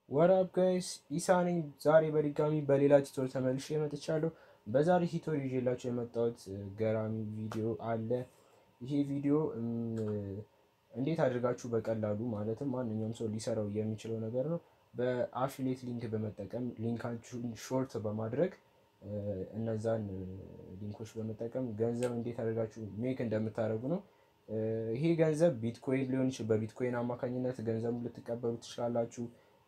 ወራብ ጋይስ ኢሳ ነኝ። ዛሬ በድጋሚ በሌላ ቲቶር ተመልሼ መጥቻለሁ። በዛሬ ቲቶር ይዤላቸው የመጣሁት ገራሚ ቪዲዮ አለ። ይሄ ቪዲዮ እንዴት አድርጋችሁ በቀላሉ ማለትም ማንኛውም ሰው ሊሰራው የሚችለው ነገር ነው። በአፊሌት ሊንክ በመጠቀም ሊንካችሁን ሾርት በማድረግ እነዛን ሊንኮች በመጠቀም ገንዘብ እንዴት አድርጋችሁ ሜክ እንደምታደርጉ ነው። ይሄ ገንዘብ ቢትኮይን ሊሆን ይችላል። በቢትኮይን አማካኝነት ገንዘቡ ልትቀበሉ ትችላላችሁ።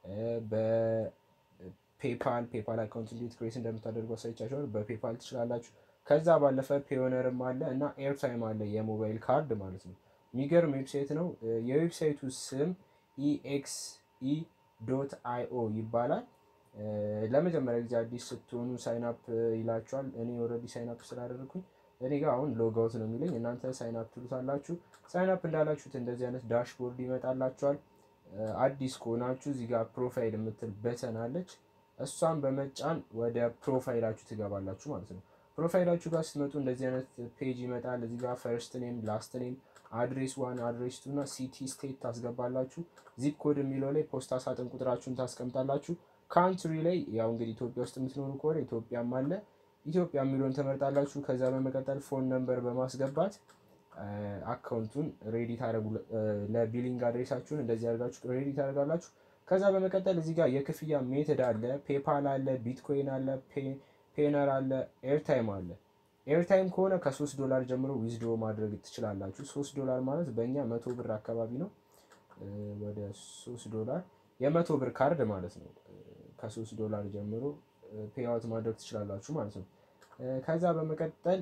በፔፓል ፔፓል አካውንት እንዴት ክሬት እንደምታደርጉ አሳይቻችኋል። በፔፓል ትችላላችሁ። ከዛ ባለፈ ፔዮነርም አለ እና ኤርታይም አለ የሞባይል ካርድ ማለት ነው። የሚገርም ዌብሳይት ነው። የዌብሳይቱ ስም ኢኤክስኢ ዶት አይኦ ይባላል። ለመጀመሪያ ጊዜ አዲስ ስትሆኑ ሳይንፕ ይላችኋል። እኔ ኦልሬዲ ሳይንፕ ስላደረግኩኝ እኔ ጋር አሁን ሎጋውት ነው የሚለኝ። እናንተ ሳይንፕ ትሉታላችሁ። ሳይንፕ እንዳላችሁት እንደዚህ አይነት ዳሽቦርድ ይመጣላችኋል። አዲስ ከሆናችሁ እዚህ ጋር ፕሮፋይል የምትል በተን አለች። እሷን በመጫን ወደ ፕሮፋይላችሁ ትገባላችሁ ማለት ነው። ፕሮፋይላችሁ ጋር ስትመጡ እንደዚህ አይነት ፔጅ ይመጣል። እዚህ ጋር ፈርስት ኔም፣ ላስት ኔም፣ አድሬስ ዋን፣ አድሬስ ቱ እና ሲቲ ስቴት ታስገባላችሁ። ዚፕ ኮድ የሚለው ላይ ፖስታ ሳጥን ቁጥራችሁን ታስቀምጣላችሁ። ካንትሪ ላይ ያው እንግዲህ ኢትዮጵያ ውስጥ የምትኖሩ ከሆነ ኢትዮጵያም አለ ኢትዮጵያ የሚለውን ትመርጣላችሁ። ከዛ በመቀጠል ፎን ነምበር በማስገባት አካውንቱን ሬዲ ታደረጉ ለቢሊንግ አድሬሳችሁን እንደዚህ አድርጋችሁ ሬዲ ታደርጋላችሁ። ከዛ በመቀጠል እዚህ ጋር የክፍያ ሜትድ አለ፣ ፔፓል አለ፣ ቢትኮይን አለ፣ ፔነር አለ፣ ኤርታይም አለ። ኤርታይም ከሆነ ከሶስት ዶላር ጀምሮ ዊዝዶ ማድረግ ትችላላችሁ። ሶስት ዶላር ማለት በእኛ መቶ ብር አካባቢ ነው። ወደ ሶስት ዶላር የመቶ ብር ካርድ ማለት ነው። ከሶስት ዶላር ጀምሮ ፔይአውት ማድረግ ትችላላችሁ ማለት ነው። ከዛ በመቀጠል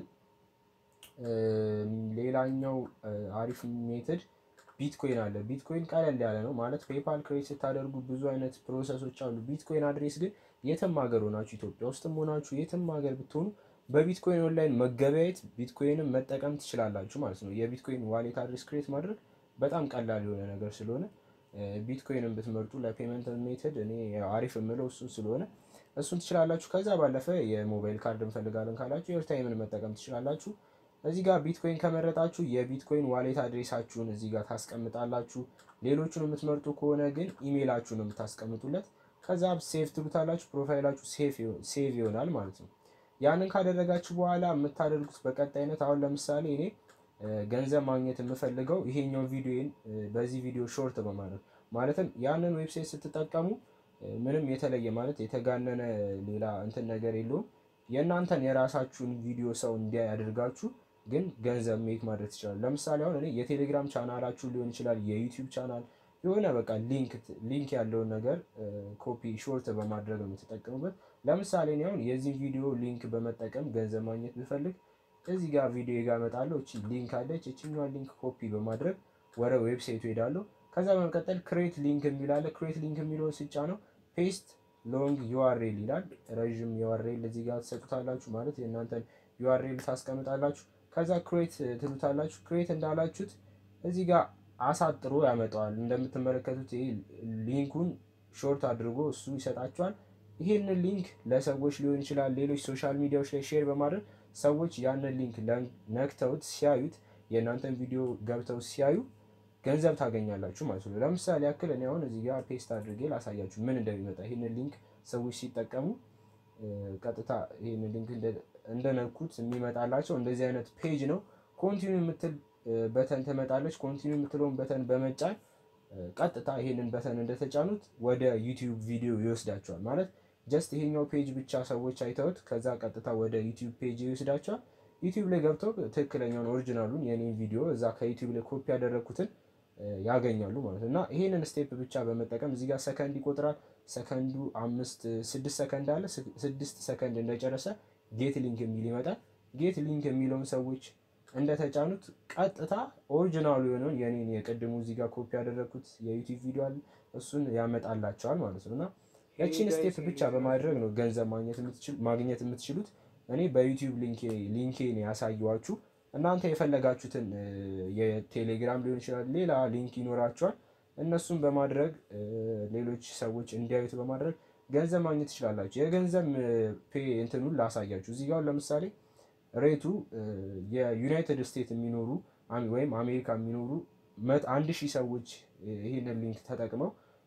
ሌላኛው አሪፍ ሜትድ ቢትኮይን አለ። ቢትኮይን ቀለል ያለ ነው ማለት ፔፓል ክሬት ስታደርጉ ብዙ አይነት ፕሮሰሶች አሉ። ቢትኮይን አድሬስ ግን የትም ሀገር ሆናችሁ ኢትዮጵያ ውስጥም ሆናችሁ የትም ሀገር ብትሆኑ በቢትኮይን ኦንላይን መገበያየት ቢትኮይንም መጠቀም ትችላላችሁ ማለት ነው። የቢትኮይን ዋሌት አድሬስ ክሬት ማድረግ በጣም ቀላል የሆነ ነገር ስለሆነ ቢትኮይንን ብትመርጡ ለፔመንት ሜትድ እኔ አሪፍ የምለው እሱን ስለሆነ እሱን ትችላላችሁ። ከዛ ባለፈ የሞባይል ካርድ እንፈልጋለን ካላችሁ ኤርታይምን መጠቀም ትችላላችሁ። እዚህ ጋር ቢትኮይን ከመረጣችሁ የቢትኮይን ዋሌት አድሬሳችሁን እዚህ ጋር ታስቀምጣላችሁ። ሌሎቹን የምትመርጡ ከሆነ ግን ኢሜይላችሁን የምታስቀምጡለት ከዛ ሴቭ ትሉታላችሁ። ፕሮፋይላችሁ ሴቭ ይሆናል ማለት ነው። ያንን ካደረጋችሁ በኋላ የምታደርጉት በቀጣይነት አሁን ለምሳሌ እኔ ገንዘብ ማግኘት የምፈልገው ይሄኛው ቪዲዮን በዚህ ቪዲዮ ሾርት በማድረግ ማለትም ያንን ዌብሳይት ስትጠቀሙ ምንም የተለየ ማለት የተጋነነ ሌላ እንትን ነገር የለውም። የእናንተን የራሳችሁን ቪዲዮ ሰው እንዲያይ አድርጋችሁ ግን ገንዘብ ሜክ ማድረግ ትችላሉ። ለምሳሌ አሁን እኔ የቴሌግራም ቻናላችሁ ሊሆን ይችላል፣ የዩቲዩብ ቻናል የሆነ በቃ ሊንክ ያለውን ነገር ኮፒ ሾርት በማድረግ ነው የምትጠቀሙበት። ለምሳሌ እኔ አሁን የዚህ ቪዲዮ ሊንክ በመጠቀም ገንዘብ ማግኘት ብፈልግ እዚህ ጋር ቪዲዮ ጋር እመጣለሁ። እቺ ሊንክ አለች። እችኛዋን ሊንክ ኮፒ በማድረግ ወደ ዌብሳይቱ ሄዳለሁ። ከዛ በመቀጠል ክሬት ሊንክ የሚላለ ክሬት ሊንክ የሚለውን ስጫ ነው ፔስት ሎንግ ዩአርኤል ይላል። ረዥም ዩአርኤል እዚህ ጋር ትሰጡታላችሁ ማለት የእናንተን ዩአርኤል ታስቀምጣላችሁ። ከዛ ክሬት ትሉታላችሁ። ክሬት እንዳላችሁት እዚህ ጋር አሳጥሮ ያመጣዋል። እንደምትመለከቱት ይሄ ሊንኩን ሾርት አድርጎ እሱ ይሰጣችኋል። ይህንን ሊንክ ለሰዎች ሊሆን ይችላል ሌሎች ሶሻል ሚዲያዎች ላይ ሼር በማድረግ ሰዎች ያንን ሊንክ ነክተውት ሲያዩት የእናንተን ቪዲዮ ገብተው ሲያዩ ገንዘብ ታገኛላችሁ ማለት ነው። ለምሳሌ ያክል እኔ አሁን እዚህ ጋር ፔስት አድርጌ ላሳያችሁ ምን እንደሚመጣ። ይህንን ሊንክ ሰዎች ሲጠቀሙ ቀጥታ ይህንን ሊንክ እንደነኩት የሚመጣላቸው እንደዚህ አይነት ፔጅ ነው። ኮንቲኒው የምትል በተን ትመጣለች። ኮንቲኒው የምትለውን በተን በመጫን ቀጥታ ይህንን በተን እንደተጫኑት ወደ ዩቲዩብ ቪዲዮ ይወስዳቸዋል ማለት ጀስት ይሄኛው ፔጅ ብቻ ሰዎች አይተውት ከዛ ቀጥታ ወደ ዩቲዩብ ፔጅ ይወስዳቸዋል። ዩቲዩብ ላይ ገብተው ትክክለኛውን ኦሪጂናሉን የኔን ቪዲዮ እዛ ከዩቲዩብ ላይ ኮፒ ያደረግኩትን ያገኛሉ ማለት ነው። እና ይሄንን ስቴፕ ብቻ በመጠቀም እዚህ ጋር ሰከንድ ይቆጥራል። ሰከንዱ አምስት ስድስት ሰከንድ አለ። ስድስት ሰከንድ እንደጨረሰ ጌት ሊንክ የሚል ይመጣል። ጌት ሊንክ የሚለውን ሰዎች እንደተጫኑት ቀጥታ ኦሪጂናሉ የሆነውን የኔን የቅድሙ እዚህ ጋር ኮፒ ያደረግኩት የዩቲዩብ ቪዲዮ አለ እሱን ያመጣላቸዋል ማለት ነው እና ያቺን ስቴፕ ብቻ በማድረግ ነው ገንዘብ ማግኘት የምትችሉት። እኔ በዩቲዩብ ሊንኬን ያሳየዋችሁ እናንተ የፈለጋችሁትን የቴሌግራም ሊሆን ይችላል፣ ሌላ ሊንክ ይኖራችኋል። እነሱን በማድረግ ሌሎች ሰዎች እንዲያዩት በማድረግ ገንዘብ ማግኘት ትችላላችሁ። የገንዘብ ፔ እንትኑን ላሳያችሁ። እዚህ ጋር ለምሳሌ ሬቱ የዩናይትድ ስቴትስ የሚኖሩ ወይም አሜሪካ የሚኖሩ አንድ ሺህ ሰዎች ይህንን ሊንክ ተጠቅመው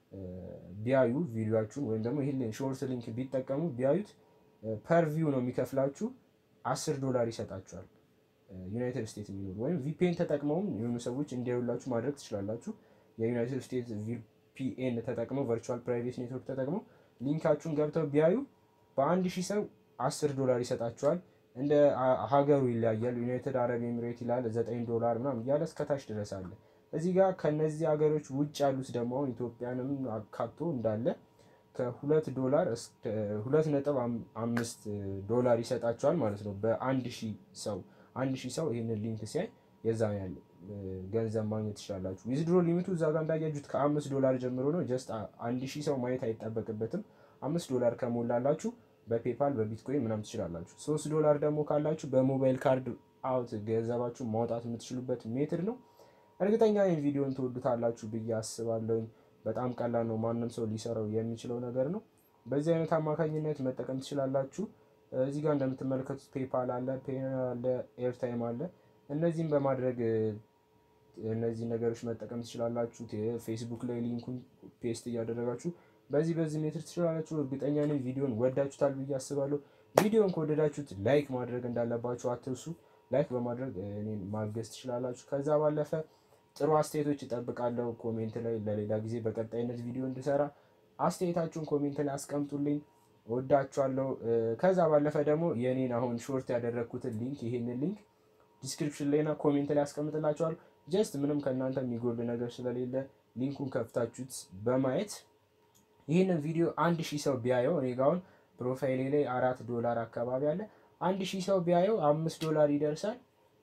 ቢያዩ ቪዲዮችሁን ወይም ደግሞ ይህን ሾርት ሊንክ ቢጠቀሙ ቢያዩት ፐር ቪው ነው የሚከፍላችሁ አስር ዶላር ይሰጣችኋል። ዩናይትድ ስቴትስ የሚኖሩ ወይም ቪፒኤን ተጠቅመውም የሆኑ ሰዎች እንዲያዩላችሁ ማድረግ ትችላላችሁ። የዩናይትድ ስቴትስ ቪፒኤን ተጠቅመው ቨርቹዋል ፕራይቬት ኔትወርክ ተጠቅመው ሊንካችሁን ገብተው ቢያዩ በአንድ ሺህ ሰው አስር ዶላር ይሰጣችኋል። እንደ ሀገሩ ይለያያል። ዩናይትድ አረብ ኤሚሬት ይላል ዘጠኝ ዶላር ምናምን እያለ እስከታች ድረስ አለ። እዚህ ጋር ከነዚህ ሀገሮች ውጭ ያሉት ደግሞ አሁን ኢትዮጵያንም አካቶ እንዳለ ከሁለት ዶላር እስከ ሁለት ነጥብ አምስት ዶላር ይሰጣቸዋል ማለት ነው። በአንድ ሺህ ሰው አንድ ሺህ ሰው ይህንን ሊንክ ሲያይ የዛ ያለ ገንዘብ ማግኘት ትችላላችሁ። ዊዝድሮ ሊሚቱ እዛ ጋር እንዳያችሁት ከአምስት ዶላር ጀምሮ ነው። ጀስት አንድ ሺህ ሰው ማየት አይጠበቅበትም። አምስት ዶላር ከሞላላችሁ በፔፓል በቢትኮይን ምናምን ትችላላችሁ። ሶስት ዶላር ደግሞ ካላችሁ በሞባይል ካርድ አውት ገንዘባችሁ ማውጣት የምትችሉበት ሜትድ ነው። እርግጠኛ ይህን ቪዲዮን ትወዱታላችሁ ብዬ አስባለሁ። በጣም ቀላል ነው። ማንም ሰው ሊሰራው የሚችለው ነገር ነው። በዚህ አይነት አማካኝነት መጠቀም ትችላላችሁ። እዚህ ጋር እንደምትመለከቱት ፔፓል አለ፣ ፔ አለ፣ ኤርታይም አለ። እነዚህም በማድረግ እነዚህ ነገሮች መጠቀም ትችላላችሁ። ፌስቡክ ላይ ሊንኩን ፔስት እያደረጋችሁ በዚህ በዚህ ሜትር ትችላላችሁ። እርግጠኛ ነኝ ቪዲዮን ወዳችሁታል ብዬ አስባለሁ። ቪዲዮን ከወደዳችሁት ላይክ ማድረግ እንዳለባችሁ አትርሱ። ላይክ በማድረግ እኔን ማገዝ ትችላላችሁ። ከዛ ባለፈ ጥሩ አስተያየቶች እጠብቃለሁ ኮሜንት ላይ ለሌላ ጊዜ በቀጣይነት ቪዲዮ እንድሰራ አስተያየታችሁን ኮሜንት ላይ አስቀምጡልኝ። ወዳችኋለሁ። ከዛ ባለፈ ደግሞ የኔን አሁን ሾርት ያደረግኩትን ሊንክ ይሄንን ሊንክ ዲስክሪፕሽን ላይና ኮሜንት ላይ አስቀምጥላችኋለሁ። ጀስት ምንም ከእናንተ የሚጎል ነገር ስለሌለ ሊንኩን ከፍታችሁት በማየት ይህንን ቪዲዮ አንድ ሺህ ሰው ቢያየው እኔ ጋ አሁን ፕሮፋይሌ ላይ አራት ዶላር አካባቢ አለ። አንድ ሺህ ሰው ቢያየው አምስት ዶላር ይደርሳል።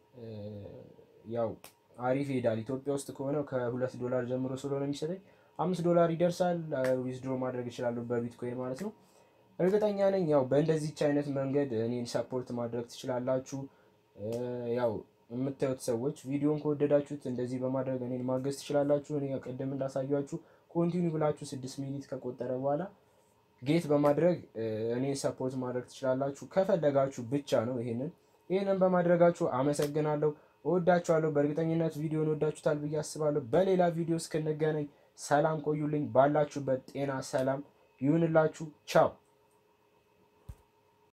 ያው አሪፍ ይሄዳል። ኢትዮጵያ ውስጥ ከሆነ ከሁለት ዶላር ጀምሮ ስለሆነ የሚሰጠኝ አምስት ዶላር ይደርሳል። ዊዝድሮ ማድረግ እችላለሁ በቢትኮይን ማለት ነው። እርግጠኛ ነኝ ያው በእንደዚች አይነት መንገድ እኔን ሰፖርት ማድረግ ትችላላችሁ። ያው የምታዩት ሰዎች ቪዲዮን ከወደዳችሁት እንደዚህ በማድረግ እኔን ማገዝ ትችላላችሁ። እኔ ቅድም እንዳሳያችሁ ኮንቲኒ ብላችሁ ስድስት ሚኒት ከቆጠረ በኋላ ጌት በማድረግ እኔን ሰፖርት ማድረግ ትችላላችሁ። ከፈለጋችሁ ብቻ ነው። ይሄንን ይህንን በማድረጋችሁ አመሰግናለሁ። እወዳችኋለሁ። በእርግጠኝነት ቪዲዮን ወዳችሁታል ብዬ አስባለሁ። በሌላ ቪዲዮ እስክንገናኝ ሰላም ቆዩልኝ። ባላችሁበት ጤና ሰላም ይሁንላችሁ። ቻው